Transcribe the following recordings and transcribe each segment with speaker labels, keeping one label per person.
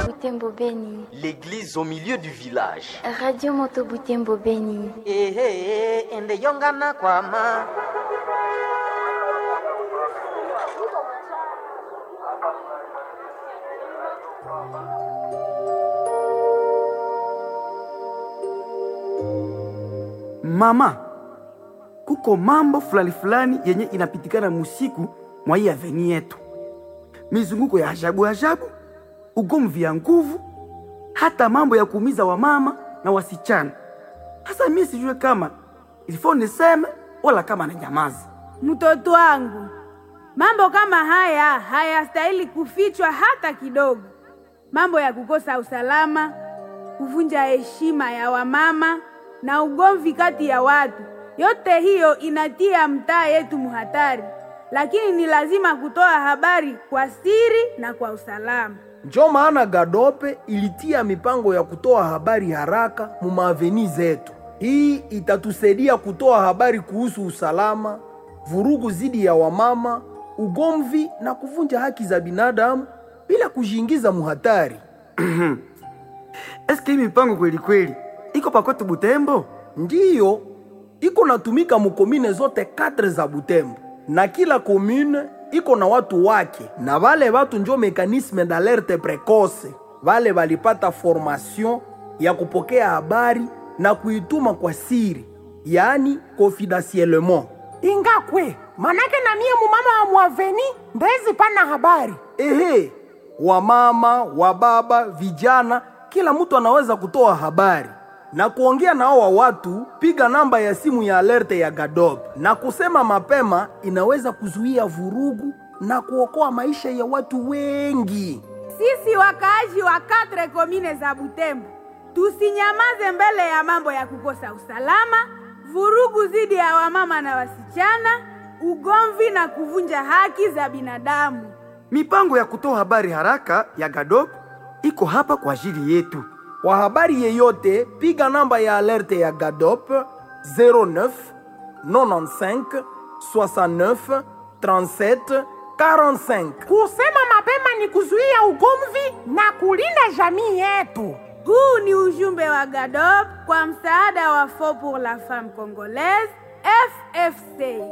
Speaker 1: Butembo Beni.
Speaker 2: L'église au milieu du village.
Speaker 1: Radio Moto Butembo Beni.
Speaker 3: ehe ende yongana kwama
Speaker 4: Mama, kuko mambo fulani fulani yenye inapitikana musiku mwa hii aveni yetu, mizunguko ya ajabu ajabu, ugomvi ya nguvu, hata mambo ya kuumiza wamama na wasichana. Sasa mimi sijue kama ilifo niseme wala kama na nyamazi.
Speaker 5: Mtoto wangu, mambo kama haya hayastahili kufichwa hata kidogo. Mambo ya kukosa usalama, kuvunja heshima ya wamama na ugomvi kati ya watu, yote hiyo inatia mtaa yetu muhatari, lakini ni lazima kutoa habari kwa siri na kwa usalama.
Speaker 6: Njo maana Gadope ilitia mipango ya kutoa habari haraka mu maaveni zetu. Hii itatusaidia kutoa habari kuhusu usalama, vurugu zidi ya wamama, ugomvi na kuvunja haki za binadamu bila kujiingiza muhatari.
Speaker 4: Eske hii mipango kweli kweli iko pakote Butembo?
Speaker 6: Ndiyo iko natumika mukomine zote katre za Butembo, na kila komune iko na watu wake, na vale watu njo mekanisme d'alerte precoce. Vale valipata formation ya kupokea habari na kuituma kwa siri, yaani confidentiellement.
Speaker 3: ingakwe manake na mie mumama wa mwaveni ndezi pana habari
Speaker 6: Ehe, wamama, wababa, vijana, kila mtu anaweza kutoa habari na kuongea na hawa watu. Piga namba ya simu ya alerte ya Gadob na kusema mapema, inaweza kuzuia vurugu na kuokoa maisha ya watu wengi.
Speaker 5: Sisi wakaaji wa katre komine za Butembo tusinyamaze mbele ya mambo ya kukosa usalama, vurugu dhidi ya wamama na wasichana, ugomvi na kuvunja haki za binadamu.
Speaker 4: Mipango ya kutoa habari haraka ya Gadop iko hapa kwa ajili yetu.
Speaker 6: Kwa habari yeyote, piga namba ya alerte ya Gadop 09 95 69 37 45.
Speaker 3: kusema mapema ni kuzuia ugomvi na kulinda jamii yetu
Speaker 5: Huu ni ujumbe wa GADOP kwa msaada wa Fond pour la Femme Congolaise FFC.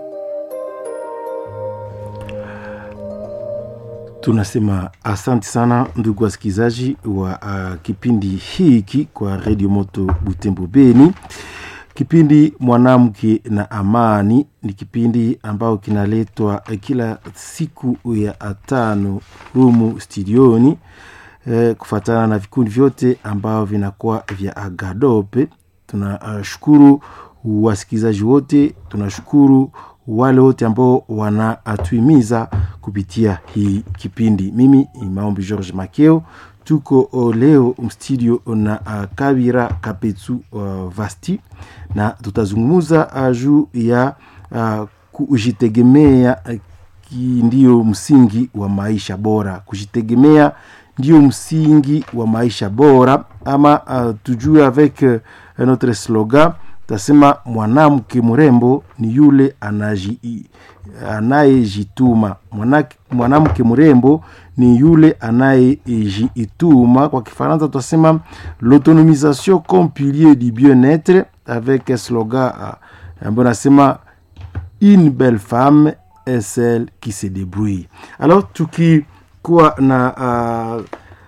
Speaker 7: Tunasema asante sana ndugu wasikilizaji wa uh, kipindi hiki kwa Radio Moto Butembo Beni. Kipindi mwanamke na amani ni kipindi ambao kinaletwa eh, kila siku ya tano humu studioni eh, kufatana na vikundi vyote ambao vinakuwa vya Agadope. Tunashukuru wasikilizaji wote, tunashukuru wale wote ambao wanatuimiza kupitia hii kipindi. Mimi ni Maombi George Makeo, tuko uh, leo mstudio na uh, Kabira Kapetsu uh, Vasti na tutazungumza uh, juu ya uh, kujitegemea uh, ki- ndiyo msingi wa maisha bora. Kujitegemea ndio msingi wa maisha bora, ama uh, tujue avec uh, notre slogan tasema mwanamke mrembo ni yule anaji- anayejituma. Mwanake- Mwanamke mrembo ni yule anayejituma. Kwa Kifaransa tutasema l'autonomisation comme pilier du bien-être avec un slogan uh, ambayo nasema une belle femme est celle qui se débrouille. Alors tukikuwa na uh,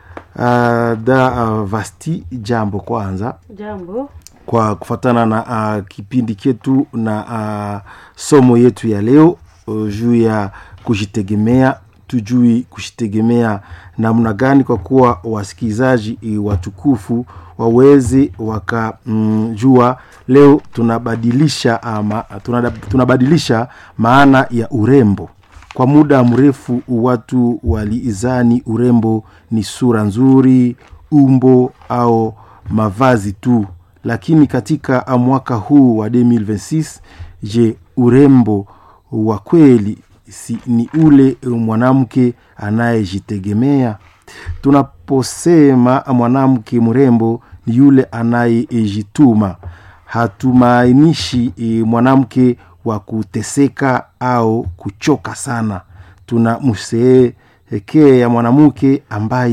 Speaker 7: uh, da uh, vasti jambo kwanza
Speaker 8: Jambo.
Speaker 7: kwa kufatana na uh, kipindi chetu na uh, somo yetu ya leo uh, juu ya kujitegemea tujui kujitegemea namna gani kwa kuwa wasikilizaji eh, watukufu waweze wakajua mm, leo tunabadilisha ama, tunada, tunabadilisha maana ya urembo kwa muda mrefu watu waliizani urembo ni sura nzuri umbo au mavazi tu lakini katika mwaka huu wa 2026 je urembo wa kweli si, ni ule mwanamke anayejitegemea tunaposema mwanamke mrembo ni yule anayejituma hatumaanishi e, mwanamke wa kuteseka au kuchoka sana tunamsehekea mwanamke ambaye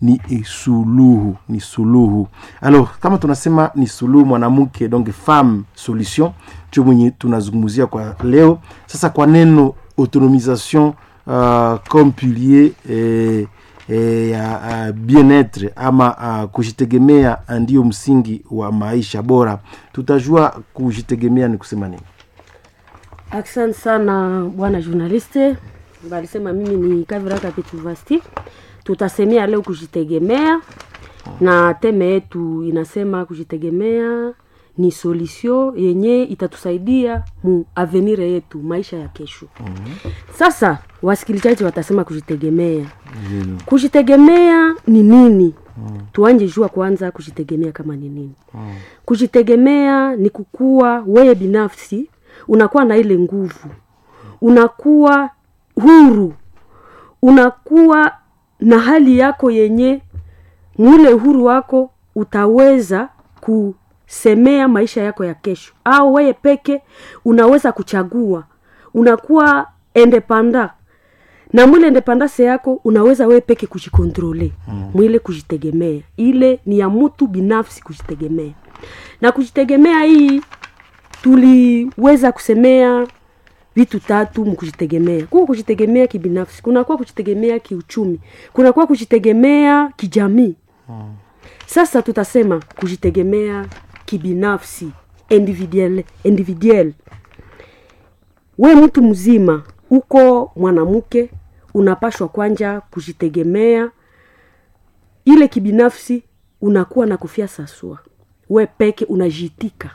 Speaker 7: ni eh, suluhu ni suluhu alors kama tunasema ni suluhu mwanamke donc femme solution ndio mwenye tunazungumzia kwa leo sasa kwa neno autonomisation uh, comme pilier eh, eh, ya uh, bien-etre ama uh, kujitegemea ndio msingi wa maisha bora tutajua kujitegemea ni kusema nini
Speaker 8: Asante sana bwana journaliste, balisema mimi ni Kaviraka Petuvasti. Tutasemea leo kujitegemea, na teme yetu inasema kujitegemea ni solution yenye itatusaidia mu avenir yetu, maisha ya kesho. Sasa wasikilizaji watasema kujitegemea, kujitegemea ni nini? Tuanje jua kwanza kujitegemea kama ni nini. Kujitegemea ni kukua wewe binafsi, unakuwa na ile nguvu, unakuwa huru, unakuwa na hali yako yenye mule uhuru wako utaweza kusemea maisha yako ya kesho, au wewe peke unaweza kuchagua, unakuwa independent na mwile independance yako unaweza wewe peke kujikontrole mm. mwile kujitegemea ile ni ya mtu binafsi kujitegemea na kujitegemea hii tuliweza kusemea vitu tatu mkujitegemea kuko kujitegemea kibinafsi kunakuwa kujitegemea kiuchumi kunakuwa kujitegemea kijamii sasa tutasema kujitegemea kibinafsi individual, individual. we mtu mzima uko mwanamke unapashwa kwanja kujitegemea ile kibinafsi unakuwa na kufia sasua we peke unajitika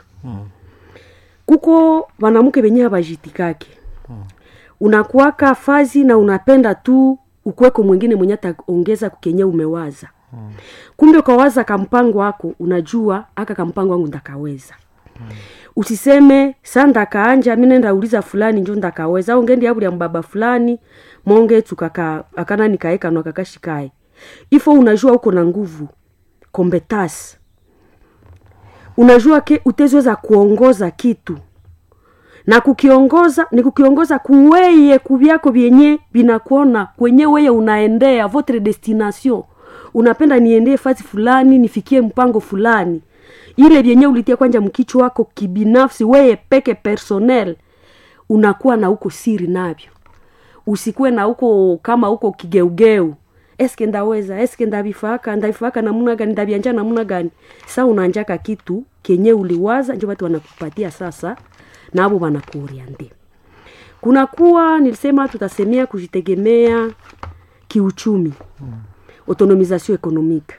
Speaker 8: kuko wanamke wenye habajitikake unakuwaka fazi na unapenda tu ukweko mwingine mwenye ataongeza kukenye umewaza kumbe ukawaza kampango wako unajua aka kampango wangu ndakaweza usiseme sa ndakaanja mi nenda uliza fulani njo ndakaweza au ngendi yabulya mbaba fulani monge tukaka akana nikaekano kakashikae ifo unajua uko na nguvu kompetasi unajua ke utezweza kuongoza kitu na kukiongoza ni kukiongoza kuweye kuvyako vyenye vinakuona kwenye weye unaendea votre destination unapenda niendee fasi fulani nifikie mpango fulani ile vyenye ulitia kwanja mkichwa wako kibinafsi weye peke personnel unakuwa na uko siri navyo usikuwe na uko kama uko kigeugeu eske ndaweza eske ndavifaka ndavifaka namuna gani ndavianja namuna gani sa unanjaka kitu kenye uliwaza njo watu wanakupatia sasa navo wanakuoriande kunakuwa nilisema tutasemea kujitegemea kiuchumi autonomisation economique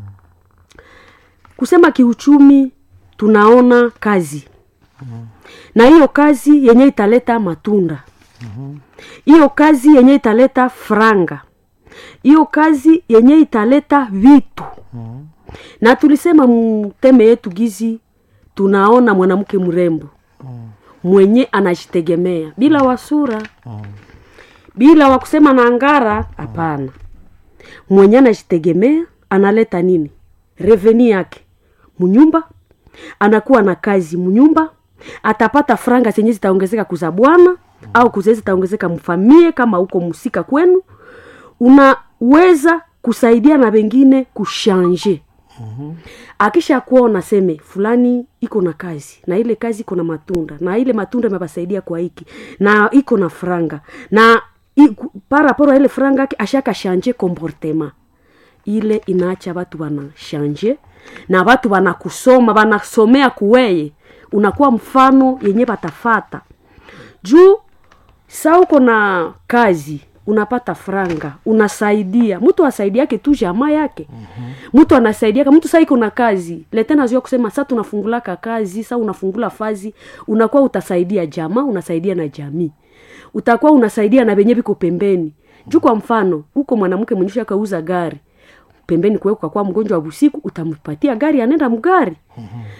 Speaker 8: kusema kiuchumi tunaona kazi na hiyo kazi yenye italeta matunda hiyo kazi yenye italeta franga hiyo kazi yenye italeta vitu na tulisema mteme yetu gizi tunaona mwanamke mrembo mwenye anajitegemea bila wasura bila wakusema na ngara hapana mwenye anajitegemea analeta nini reveni yake munyumba anakuwa na kazi munyumba atapata franga zenye zitaongezeka kuza bwana au kuze zitaongezeka mfamie kama uko musika kwenu unaweza kusaidia na wengine kushanje akisha kuona seme fulani iko na kazi na ile kazi iko na matunda na ile matunda imepasaidia kwa hiki na iko na franga na i- ku- paraporo ya ile franga ake ashaka shanje comportement ile inaacha watu wanashanje na watu wanakusoma wanasomea kuweye unakuwa mfano yenye watafata juu sa uko na kazi unapata franga unasaidia mtu asaidiake tu jamaa yake mtu anasaidiaka mtu saa iko na kazi letena zua kusema sa tunafungulaka kazi sa unafungula fazi unakuwa utasaidia jamaa unasaidia na jamii utakuwa unasaidia na venye viko pembeni juu kwa mfano huko mwanamke mwenyesha kauza gari pembeni kuwe kwa mgonjwa wa busiku utampatia gari anaenda mgari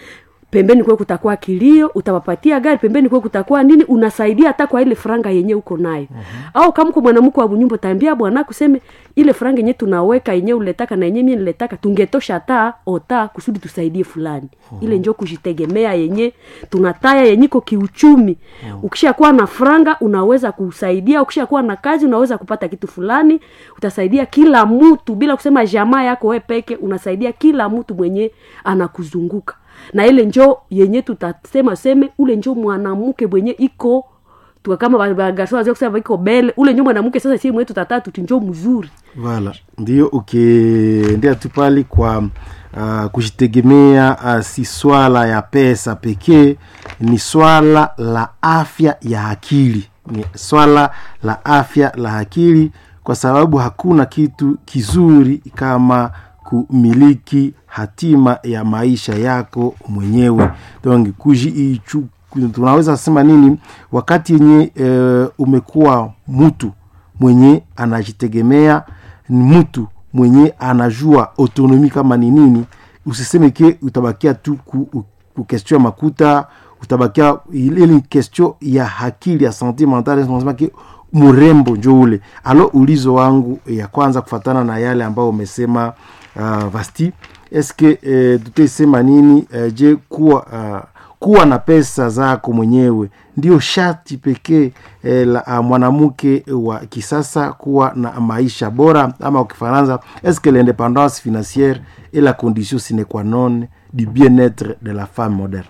Speaker 8: pembeni kwe kutakuwa kilio utawapatia gari pembeni kwe kutakuwa nini unasaidia hata kwa ile franga yenye uko nayo uh-huh. au kama uko mwanamke wa bunyumba utaambia bwana kuseme ile franga yenye tunaweka yenye uletaka na yenye mie niletaka tungetosha hata ota kusudi tusaidie fulani uh-huh. ile njo kujitegemea yenye tunataya yenye iko kiuchumi uh-huh. ukishakuwa na franga unaweza kusaidia ukishakuwa na kazi unaweza kupata kitu fulani utasaidia kila mtu bila kusema jamaa yako we peke unasaidia kila mtu mwenye anakuzunguka na ile njo yenye tutasema seme ule njo mwanamke mwenye iko tuka kama bagarso wazee kusema iko bele ule njo mwanamke sasa sie mwenye tutataa tuti njo mzuri
Speaker 7: Voilà, ndio ukiendea tu pale kwa uh, kujitegemea uh, si swala ya pesa pekee, ni swala la afya ya akili, ni swala la afya la akili, kwa sababu hakuna kitu kizuri kama kumiliki hatima ya maisha yako mwenyewe. Donc kuji tunaweza sema nini wakati yenye e, umekuwa mtu mwenye anajitegemea ni mtu mwenye anajua autonomi kama ni nini usiseme ke utabakia tu ku, ku question ya makuta utabakia ile ni question ya akili ya sante mentale tunasema ke mrembo njo ule alo ulizo wangu ya kwanza kufatana na yale ambayo umesema uh, vasti eske eh, tutaisema nini eh, je kuwa uh, kuwa na pesa zako mwenyewe ndio shati pekee eh, la uh, mwanamke wa kisasa kuwa na maisha bora ama ukifaransa eske l'independance financière est la condition sine qua non du bien-être de la femme moderne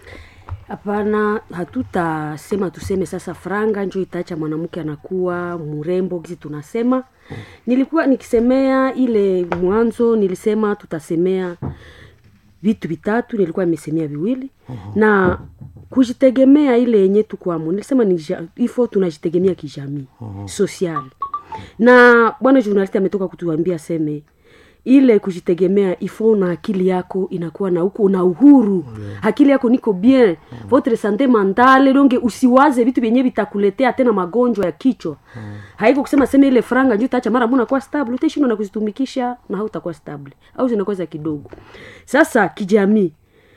Speaker 8: hapana hatutasema tuseme sasa franga njo itaacha mwanamke anakuwa mrembo gizi tunasema nilikuwa nikisemea ile mwanzo nilisema tutasemea vitu vitatu nilikuwa nimesemea viwili uh-huh. na kujitegemea ile yenye tukwamo nilisema ni ja- ifo tunajitegemea kijamii uh-huh. social na bwana journalist ametoka kutuambia seme ile kujitegemea ifo na akili yako inakuwa na huko na uhuru yeah. akili yako niko bien mm. votre sante mentale donge usiwaze vitu vyenye vitakuletea tena magonjwa ya kichwa mm. haiko kusema sema ile franga njo taacha mara mbona kuwa stable utashindwa na kuzitumikisha na hautakuwa stable au zinakuwa za kidogo sasa kijamii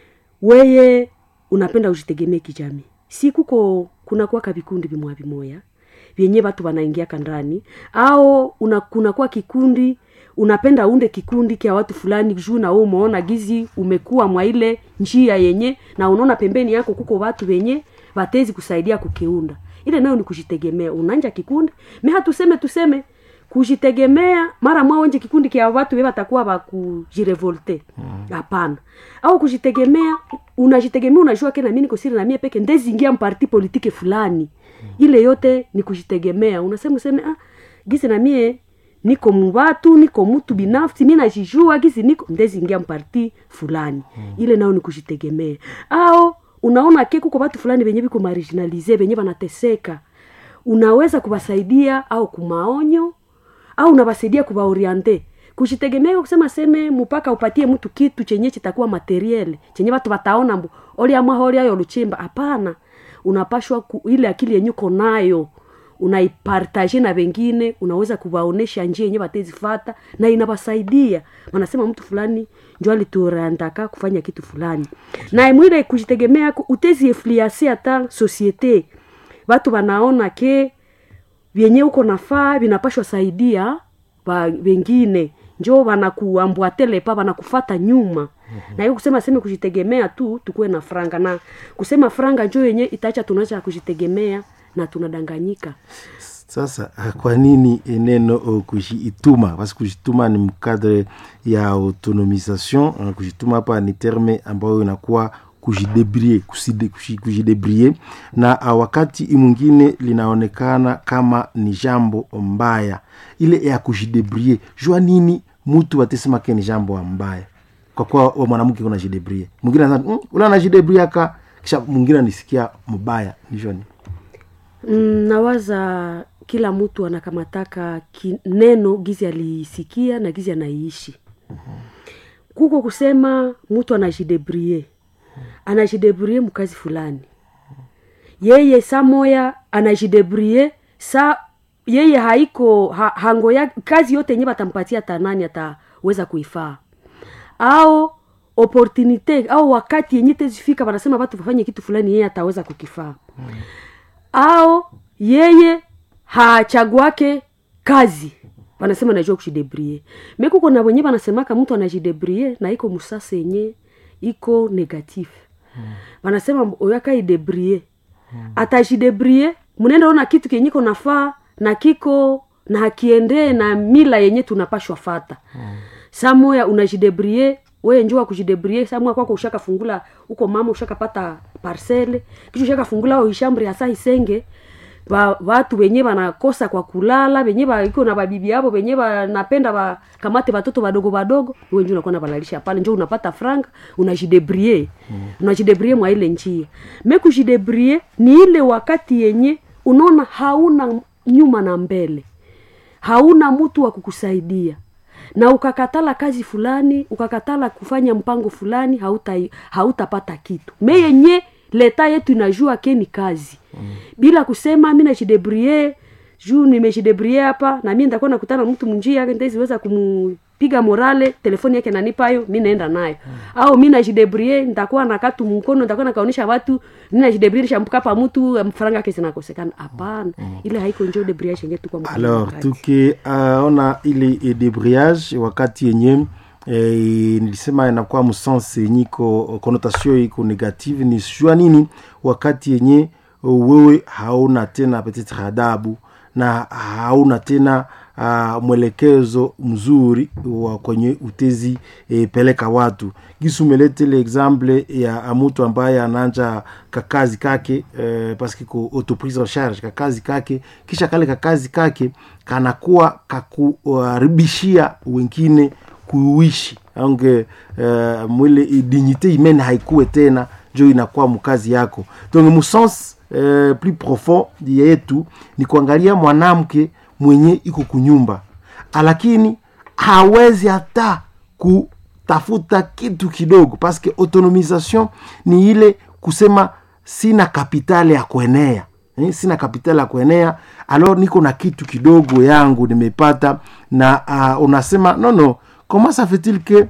Speaker 8: weye unapenda ujitegemee kijamii si kuko kunakuwaka vikundi vimoya vimoya vyenye watu wanaingiaka ndani au una, kunakuwa kikundi unapenda unde kikundi kya watu fulani juu na wewe umeona gizi umekuwa mwa ile njia yenye na unaona pembeni yako kuko watu wenye watezi kusaidia kukiunda ile nayo ni kujitegemea unanja kikundi me hatuseme tuseme kujitegemea mara mwa wenje kikundi kya watu we watakuwa bakujirevolte hapana mm. au kujitegemea unajitegemea unajua ke nami niko siri na mie peke ndezingia mparti politike fulani mm. ile yote ni kujitegemea unasema useme ah, gisi na mie niko mubatu niko mtu binafsi mi najijua gisi niko ndezingia mparti fulani mm. ile nao ni kujitegemea au unaona ke kuko watu fulani venye viko marginalize venye vanateseka unaweza kuwasaidia au kumaonyo au unawasaidia kuwaoriente kujitegemea kusema seme mpaka upatie mtu kitu chenye chitakuwa materiel chenye watu wataona mbu olia maholi ayo luchimba hapana unapashwa ku, ile akili yenye uko nayo unaipartaje na wengine unaweza kuwaonesha njia yenye watezifata na inawasaidia wanasema mtu fulani njo aliturandaka kufanya kitu fulani na mwile kujitegemea utezi efliase hata societe watu wanaona ke vyenye uko nafaa vinapashwa saidia wa wengine njo wanakuambwatelepa wanakufata nyuma mm-hmm. na hiyo kusema seme kujitegemea tu tukuwe na franga na kusema franga njo yenye itaacha tunaacha kujitegemea na tunadanganyika
Speaker 7: sasa kwa nini neno uh, kujiituma parce kujituma ni mkadre ya autonomisation uh, kujituma hapa ni terme ambayo inakuwa kujidebrie kuside- kuji- kujidebrie na uh, wakati mwingine linaonekana kama ni jambo mbaya ile ya kujidebrie jua nini mtu atesema ke ni jambo mbaya kwa kuwa wa mwanamke unajidebrie mwingine anasema mm, ule anajidebrie aka kisha mwingine anisikia mbaya nijoni
Speaker 8: mm, nawaza kila mtu anakamataka ki, neno gizi alisikia na gizi anaiishi kuko kusema mtu anajidebrie anajidebrie mkazi fulani yeye saa moya anajidebrie sa yeye haiko ha, hango ya kazi yote yenye batampatia tanani ataweza kuifaa au opportunite au wakati yenye tezifika wanasema watu wafanye kitu fulani yeye ataweza kukifaa au yeye hachaguake kazi wanasema najua kujidebrie mekuko na wenye wanasemaka mtu anajidebrie na iko musasa yenye iko negatif wanasema oyaka idebrie atajidebrie mnaenda ona kitu kenye iko nafaa na kiko na hakiendee na mila yenye tunapashwa fata saa moya unajidebrie weye njua kujidebrie saa moya kwako ushakafungula uko mama ushakapata parcele kisha ushakafungula au ishambri hasa isenge ba, watu wenye wanakosa kwa kulala wenye ba- iko na babibi yabo wenye wanapenda wakamate watoto wadogo wadogo wenje unakuwa nabalalisha pale njo unapata franga unajidebrie mm. unajidebrie mwa ile njia me kujidebrie ni ile wakati yenye unaona hauna nyuma na mbele hauna mtu wa kukusaidia na ukakatala kazi fulani ukakatala kufanya mpango fulani hauta hautapata kitu me yenye leta yetu inajua ke ni kazi mm. bila kusema mi najidebrie juu nimejidebrie hapa na mi nitakuwa nakutana na mtu munjia ntaziweza kumupiga morale telefoni yake nanipayo mi naenda nayo mm. au mi najidebrie nitakuwa na katu mkono nitakuwa nakaonyesha watu mi najidebrie nishamkapa mtu mfaranga yake zinakosekana hapana mm. ile haiko njo debriage yenye tukwa mkono
Speaker 7: alors
Speaker 8: wakati.
Speaker 7: tukiona ile e debrayage wakati yenye eh, nilisema inakuwa msens yenye iko connotation iko negative ni sua nini wakati yenye uh, wewe hauna tena peut-être adabu na hauna tena uh, mwelekezo mzuri wa kwenye utezi e, peleka watu gisi umeletele exemple ya mtu ambaye ananja kakazi kake eh, paske ko autoprise en charge kakazi kake kisha kale kakazi kake kanakuwa kakuharibishia wengine kuishi ange uh, mwile dignité humaine haikuwe tena njo inakuwa mkazi yako donc musens uh, plus profond yetu ni kuangalia mwanamke mwenye iko kunyumba lakini hawezi hata kutafuta kitu kidogo paske autonomisation ni ile kusema sina kapitali ya kuenea eh, sina kapitali ya kuenea alors niko na kitu kidogo yangu nimepata na uh, unasema no no comment ça fait-il que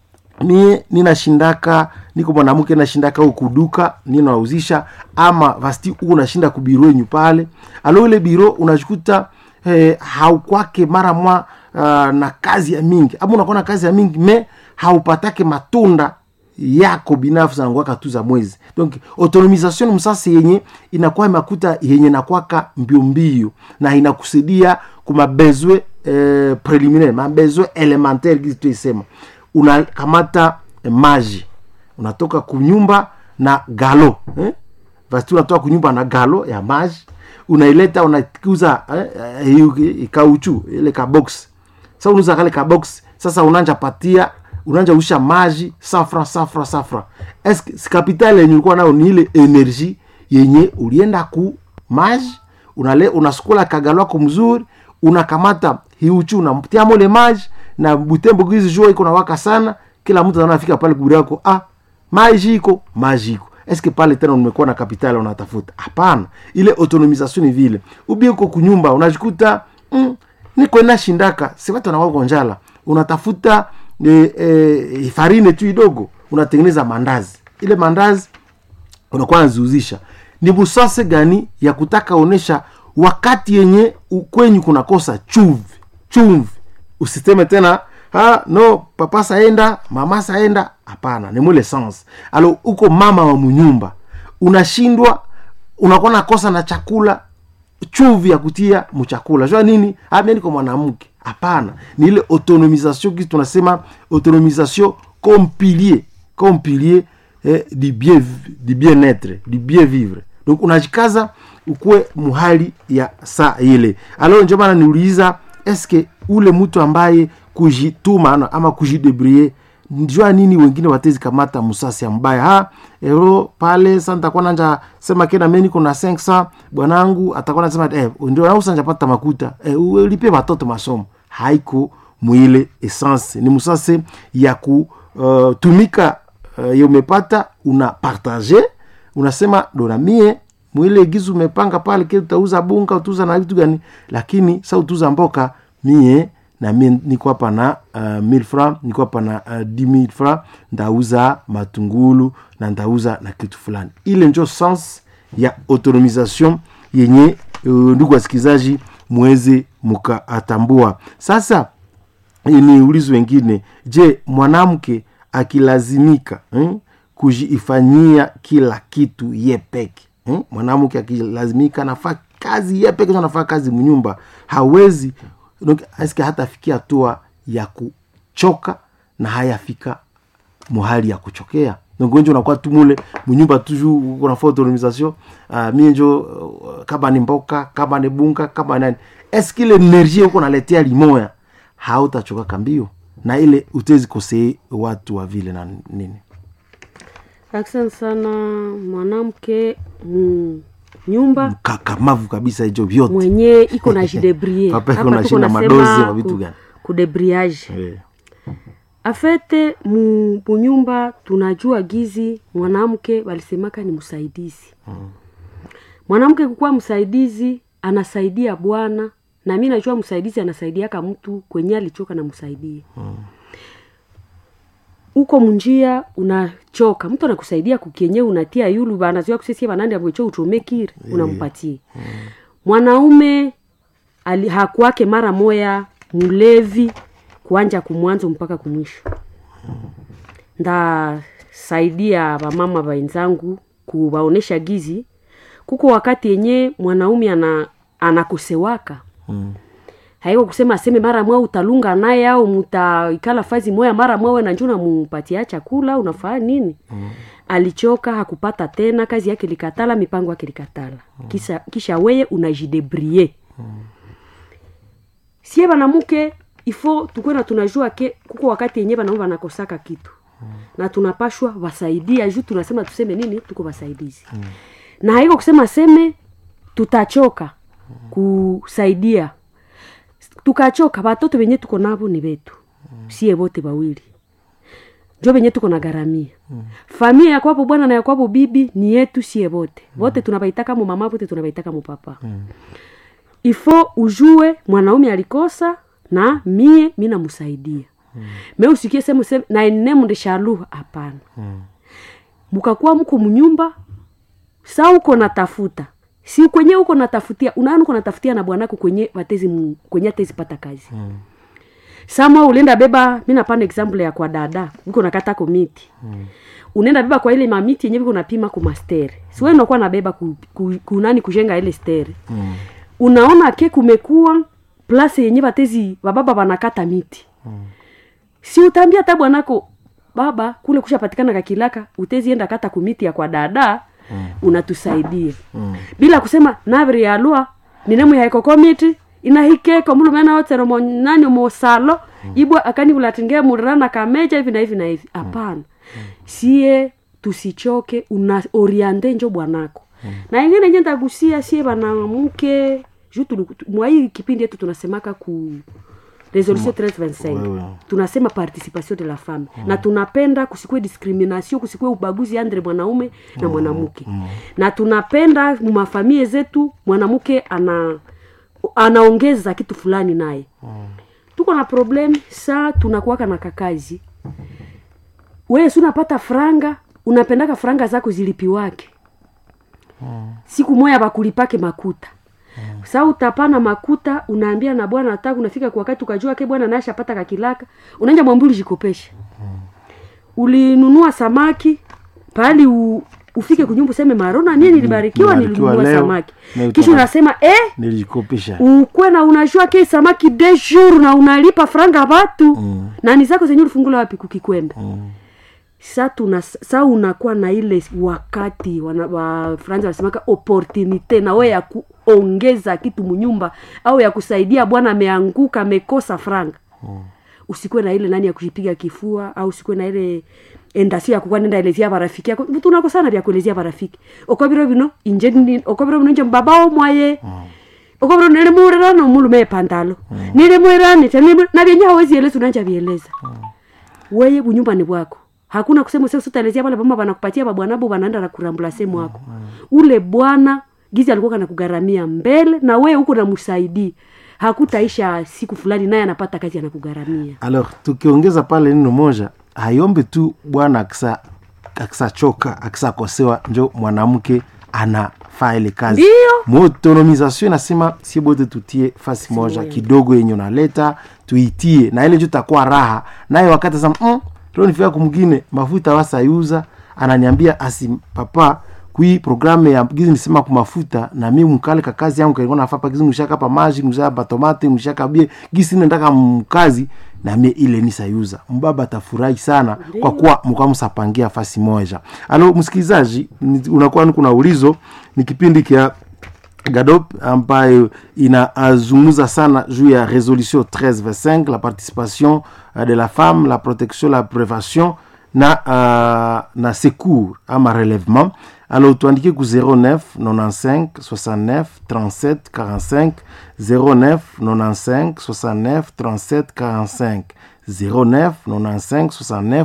Speaker 7: mie ninashindaka niko mwanamke nashindaka ukuduka ninauzisha ama vasti huko nashinda kubiro yenyu pale alo ile biro unajikuta eh, haukwake mara mwa uh, na kazi ya mingi ama unakuwa na kazi ya mingi me haupatake matunda yako binafsi nanguaka tu za mwezi donc autonomisation msasi yenye inakuwa imakuta yenye nakwaka mbio mbio na inakusaidia kumabezwe eh, preliminaire mabezwe elementaire gizi tuisema unakamata eh, maji unatoka kunyumba na galo eh? basi unatoka kunyumba na galo ya maji unaileta unakuza eh, eh, kauchu ile kabox sasa unauza kale kabox sasa unanja patia unanja usha maji safra safra safra eske si kapitali yenye ulikuwa nayo ni ile energie yenye ulienda ku maji unale unasukula kagalo wako mzuri unakamata hiuchu unatia mole maji na butembo gizi jua iko nawaka sana kila mtu anafika pale kuburi yako ah maji iko maji iko eske pale tena umekuwa na kapitali unatafuta hapana ile autonomisation ni vile ubi uko kunyumba unajikuta mm, niko nashindaka si watu wanawako njala unatafuta e, e, farine tu idogo unatengeneza mandazi ile mandazi unakuwa naziuzisha ni busase gani ya kutaka onesha wakati yenye ukwenyu kunakosa chumvi chumvi usiseme tena ha, no papa saenda mama saenda hapana ni mwile sens alo uko mama wa munyumba unashindwa unakuwa nakosa na chakula chuvi ya kutia mchakula jua nini amia niko mwanamke hapana ni ile autonomisation kisi tunasema autonomisation comme pilier comme pilier eh, du bien du bien être du bien vivre donc unajikaza ukuwe muhali ya saa ile alors ndio maana niuliza eske ule mtu ambaye kujituma ano, ama kujidebrie njua nini wengine watezi kamata musasi ya mbaya ha ero pale sa ntakuwa nanja sema kena me niko na 500 bwanangu atakuwa nasema eh, ndio nausa njapata makuta eh, ulipie watoto masomo haiko mwile essence ni musase ya kutumika uh, uh, ye umepata una partage unasema dona mie mwile gizu umepanga pale ke utauza bunga utauza na vitu gani lakini sa utuza mboka mie na mi niko hapa na uh, 1000 franc niko hapa na uh, 10000 franc ndauza matungulu na ndauza na kitu fulani ile njo sens ya autonomisation yenye uh, ndugu wasikilizaji mweze mkaatambua sasa ni ulizo wengine je mwanamke akilazimika eh, kujiifanyia kila kitu ye peke eh? mwanamke akilazimika anafaa kazi ye peke anafaa kazi mnyumba hawezi donc aske hatafikia hatua ya kuchoka na hayafika muhali ya kuchokea ngonjo unakuwa tu mule munyumba tuju unafaa autonomisation uh, mie njo uh, kama ni mboka kama ni bunga kama nani eske ile energie huko naletea limoya hautachoka kambio na ile utezi kosee watu wa vile na nini
Speaker 8: asante sana mwanamke mm, nyumba
Speaker 7: kakamavu kabisa hicho vyote
Speaker 8: mwenye iko na jidebrie
Speaker 7: Papa iko
Speaker 8: Hapa
Speaker 7: na
Speaker 8: tuko
Speaker 7: shinda
Speaker 8: nasema
Speaker 7: madozi ma vitu
Speaker 8: ku-
Speaker 7: gani?
Speaker 8: kudebriage
Speaker 7: Eh,
Speaker 8: afete mu munyumba tunajua gizi mwanamke walisemaka ni msaidizi mwanamke kukuwa msaidizi anasaidia bwana na mi najua msaidizi anasaidiaka mtu kwenye alichoka na msaidie uko munjia unachoka mtu anakusaidia kukienye unatia yulu banazoa kusesie banandi amwecho utomekire unampatie mwanaume ali- hakuwake mara moya mlevi kuanja kumwanzo mpaka kumwisho ndasaidia wamama wenzangu kuwaonesha gizi kuko wakati yenye mwanaume ana anakosewaka
Speaker 7: mm.
Speaker 8: haiko kusema aseme mara mwa utalunga naye au mutaikala fazi moya mara mwawe na njuna mupatia chakula unafaa nini mm. alichoka hakupata tena kazi yake likatala mipango yake likatala mm. kisha, kisha weye unajidebrie mm. sie banamuke ifo tukwena tunajua ke kuko wakati yenye banaume banakosaka kitu mm. na tunapashwa wasaidia juu tunasema tuseme nini tuko wasaidizi mm. na haiko kusema seme tutachoka kusaidia tukachoka batoto benye tuko nabo ni betu sie bote bawili njo benye tuko na garamia familia ya kwapo bwana na ya kwapo bibi ni yetu sie bote bote tunabaitaka mu mama bote tunabaitaka mu papa ifo ujue mwanaume alikosa na mie mi namsaidia me usikie semu semu na enemnde shaluha hapana mukakuwa mko mnyumba sa uko natafuta si kwenye uko natafutia unaani uko natafutia na bwanako kwenye watezi mu- kwenye atezi pata kazi mm. sama ulienda beba mi napana example ya kwa dada uko nakata komiti mm. unaenda beba kwa ile mamiti yenye viko napima ku mastere siwe unakuwa nabeba ku, ku, kunani kujenga ile stere mm. unaona ke kumekuwa place yenye batezi bababa banakata miti mm. si utaambia hata bwanako baba kule kushapatikana kakilaka utezienda kata kumiti ya kwa dada mm. unatusaidia mm. bila kusema naviri yalua ninemu yaikokomiti inahikeko mulumena wotsero mo nani mosalo mm. ibwa akani vulatinge mulirana kameja hivi na hivi na hivi hapana mm. sie tusichoke una oriente njo bwanako mm. na ingine nje ndagusia sie banamuke juu tulu- mwai kipindi yetu tunasemaka ku resolution 1325
Speaker 7: Wewe.
Speaker 8: tunasema participation de la femme mm. na tunapenda kusikue discrimination kusikue ubaguzi andre mwanaume na mwanamke mm. na tunapenda mumafamie zetu mwanamke ana anaongeza kitu fulani naye mm. tuko na problem saa tunakuwaka na kakazi wewe si unapata franga unapendaka franga zako zilipiwake mm. siku moya bakulipake makuta mm. sa utapana makuta unaambia na bwana nataka unafika kwa wakati ukajua ke bwana nashapata kakilaka unaanja mwambuli jikopesha mm. ulinunua samaki pahali u, ufike kunyumba useme marona mie nilibarikiwa
Speaker 7: Nilibarikiwa
Speaker 8: nilinunua
Speaker 7: leo,
Speaker 8: samaki
Speaker 7: na
Speaker 8: kisha
Speaker 7: utapata-
Speaker 8: unasema eh,
Speaker 7: nilijikopesha
Speaker 8: ukwe na unajua ke samaki de jour na unalipa franga batu mm. nani zako zenye ulifungula wapi kukikwembe mm. sa tuna sa unakuwa na ile wakati wana, wa franza wanasemaka opportunite na we ya kuongeza kitu munyumba au ya kusaidia bwana ameanguka amekosa franga mm. usikuwe na ile nani ya kujipiga kifua au usikuwe na ile endasio ya kukuwa nenda elezia barafiki yako tunakosana vya kuelezia barafiki okobiro bino inje ndi- okobiro bino nje mbabao mwaye mm okobro nilimurira nomulume epantalo mm. nilimwiranite na vyenye hawezi eleza unanja vieleza mm. weye bunyumbani bwako hakuna kusema sasa utaelezea pale mama banakupatia babwanabo banaenda na kurambula sehemu wako mm. ule bwana gizi alikuwa kana kugaramia mbele na wewe huko namsaidii hakutaisha siku fulani naye anapata kazi anakugharamia
Speaker 7: alors tukiongeza pale neno moja hayombe tu bwana akisa akisachoka akisakosewa njo mwanamke anafaa ile kazi
Speaker 8: Ndiyo.
Speaker 7: motonomisation inasema sie bote tutie fasi moja kidogo yenye unaleta tuitie na ile njo takuwa raha naye wakati asema mm, leo nifika kumgine mafuta wasayuza ananiambia asi papa kui programe ya gizi nisema ku mafuta na mi mkale ka kazi yangu kalikuwa nafaa pa gizi nushaka pa maji nushaka pa tomate nushaka bie gisi nendaka mkazi na mie ile nisayuza mbaba atafurahi sana kwa kuwa mkamsapangia fasi moja alo msikilizaji ni- unakuwa ni kuna ulizo ni kipindi kia gadop ambayo inazungumza sana juu ya resolution 1325 la participation uh, de la femme la protection la prévention na uh, na secours ama relèvement alors tuandike ku 09 95 69 37 45 09 95 69 37 45 09 95 69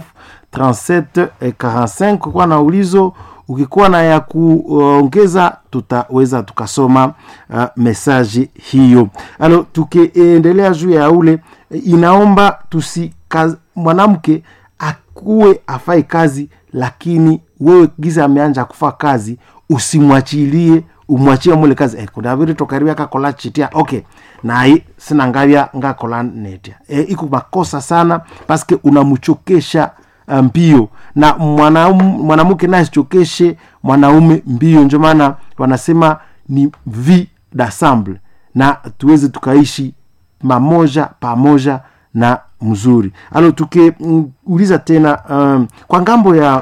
Speaker 7: 37 eh, 45 kwa na ulizo ukikuwa na ya kuongeza tutaweza tukasoma uh, mesaji hiyo alo tukiendelea juu ya ule eh, inaomba tusi mwanamke akuwe afai kazi lakini wewe giza ameanja kufa kazi usimwachilie umwachie mule kazi eh, kuna vile tokaribia kakola chitia okay naye sina ngavya ngakola netia eh, iko makosa sana paske unamchokesha uh, mbio na mwanaume- mwanamke naye asichokeshe mwanaume mbio ndio maana wanasema ni vi d'assemble na tuweze tukaishi mamoja pamoja na mzuri alo tukiuliza tena um, kwa ngambo ya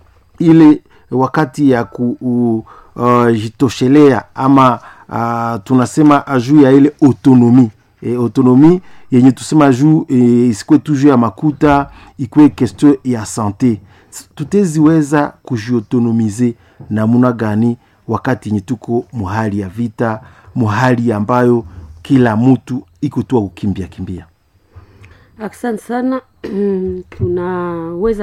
Speaker 7: ile wakati ya kujitoshelea uh, ama uh, tunasema uh, juu ya ile autonomi e, autonomi yenye tusema juu e, isikwe tu juu ya makuta ikwe question ya sante tuteziweza kujiautonomize namuna gani wakati yenye tuko muhali ya vita muhali ambayo kila mtu iko tu kukimbia kimbia
Speaker 8: asante sana tunaweza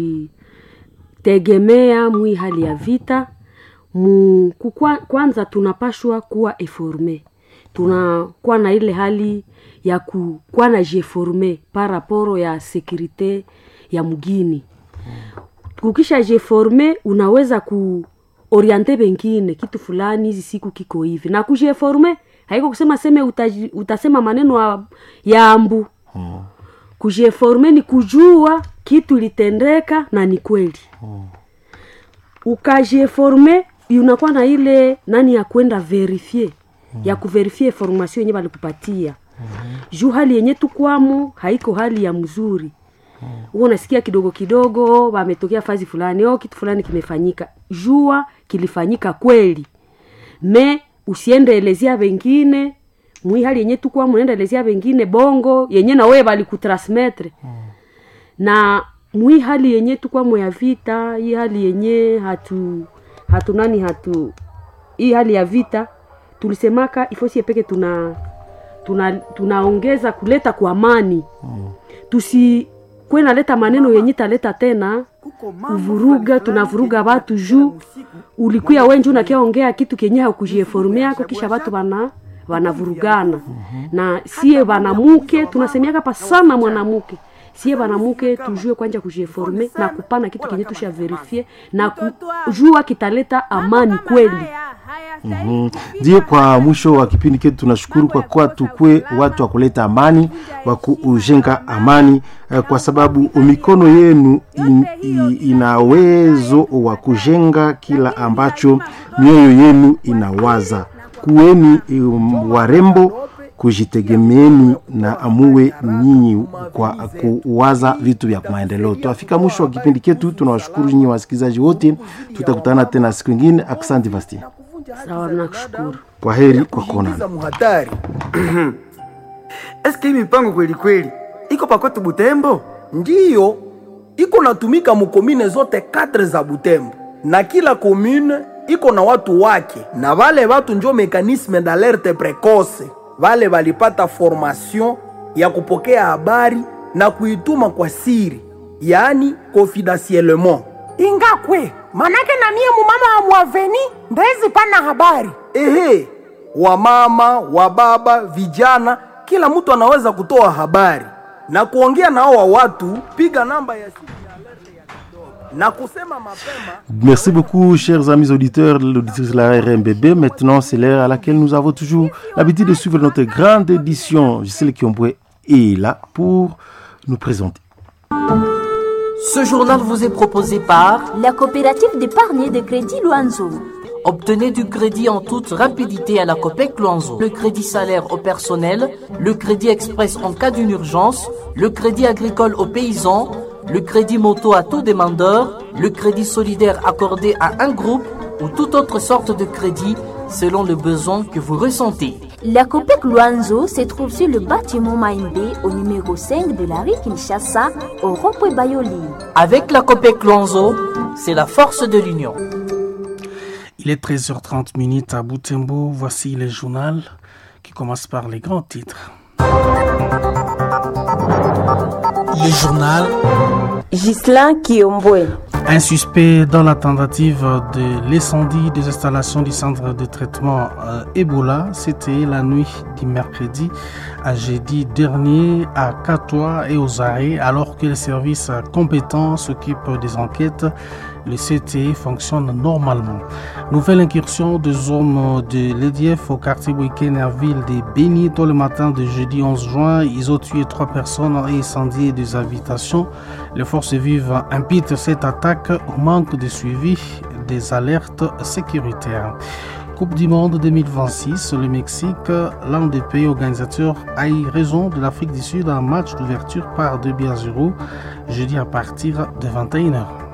Speaker 8: kujitegemea mwi hali ya vita mu, kukwa, kwanza tunapashwa kuwa eforme tunakuwa na ile hali ya kukuwa na jeforme par rapport ya sekurite ya mgini kukisha jeforme unaweza kuoriente bengine kitu fulani hizi siku kiko hivi na kujeforme haiko kusema seme utaji, utasema maneno ya- ya ambu
Speaker 7: hmm.
Speaker 8: kujeforme ni kujua kitu litendeka na ni kweli ukajeforme unakuwa na ile nani ya kwenda verifie ya kuverifie formation yenye balikupatia juu hali yenye tukwamo haiko hali ya mzuri huo unasikia kidogo kidogo wametokea fazi fulani o kitu fulani kimefanyika jua kilifanyika kweli me usiende elezea wengine mwi hali yenye tukwamo unaenda elezea wengine bongo yenye na wewe balikutransmetre na mwi hali yenye tukwamo ya vita hii hali yenye hatu hatu nani hatu hii hali ya vita tulisemaka ifosie peke tuna tuna tunaongeza kuleta kwa amani tusi kwe naleta maneno yenye taleta tena kuvuruga tunavuruga watu juu ulikuya wenji unakiaongea kitu kenye haukujieforme yako kisha watu wana wanavurugana na sie wanamuke tunasemiaka pa sana mwanamuke sie wanamuke tujue kwanja kujieforme na kupana kitu kenye tusha verifie na kujua kitaleta amani kweli
Speaker 7: Mhm. ndio kwa mwisho wa kipindi chetu tunashukuru kwa kuwa tukwe watu wa kuleta amani wa kujenga amani eh, kwa sababu mikono yenu in, i, ina uwezo wa kujenga kila ambacho mioyo yenu inawaza kuweni um, warembo kujitegemeeni na amuwe nyinyi kwa kuwaza vitu vya maendeleo twafika mwisho wa kipindi chetu tunawashukuru nyinyi wasikilizaji wote tutakutana tena siku ingine aksanti vasti
Speaker 8: sawa nakushukuru
Speaker 7: kwa heri kwa kuonana
Speaker 6: Kujiingiza muhatari
Speaker 4: eske hii mipango kweli kweli iko pakwetu butembo
Speaker 6: ndiyo iko natumika mukomine zote katre za Butembo, na kila komune iko na watu wake, na vale watu njo mekanisme d'alerte precoce. Vale valipata formation ya kupokea habari na kuituma kwa siri, yaani confidentiellement.
Speaker 3: ingakwe manake na mie mumama wa mwaveni ndezi pana habari
Speaker 6: Ehe, wamama wababa vijana kila mtu anaweza kutoa habari na kuongea na hao wa watu piga namba ya simu ya alerte ya kidogo na kusema mapema
Speaker 7: Merci beaucoup, chers amis auditeurs, l'auditrice de la RMBB. Maintenant, c'est l'heure à laquelle nous avons toujours l'habitude de suivre notre grande édition. Gisèle Kiomboué est là pour nous présenter.
Speaker 9: Ce journal vous est proposé par
Speaker 10: la coopérative d'épargne et de crédit Loanzo.
Speaker 9: Obtenez du crédit en toute rapidité à la COPEC Luanzo. Le crédit salaire au personnel, le crédit express en cas d'une urgence, le crédit agricole aux paysans, le crédit moto à tout demandeur, le crédit solidaire accordé à un groupe ou toute autre sorte de crédit selon le besoin que vous ressentez.
Speaker 10: La COPEC Luanzo se trouve sur le bâtiment Maïmbé au numéro 5 de la rue Kinshasa au rond-point Bayoli.
Speaker 9: Avec la COPEC Luanzo, c'est la force de l'union.
Speaker 11: Il est 13h30 minutes à Boutembo. Voici le journal qui commence par les grands titres. Le journal
Speaker 12: Ghislain Kiombwe.
Speaker 11: Un suspect dans la tentative de l'incendie des installations du centre de traitement euh, Ebola, c'était la nuit du mercredi à jeudi dernier à Catois et aux arrêts, alors que les services compétents s'occupent des enquêtes. Le CTE fonctionne normalement. Nouvelle incursion de zone de l'EDF au quartier week-end à ville de Béni tôt le matin de jeudi 11 juin. Ils ont tué trois personnes et incendié des habitations. Les forces vives imputent cette attaque au manque de suivi des alertes sécuritaires. Coupe du Monde 2026, le Mexique, l'un des pays organisateurs, a eu raison de l'Afrique du Sud un match d'ouverture par 2 à 0 jeudi à partir de 21h.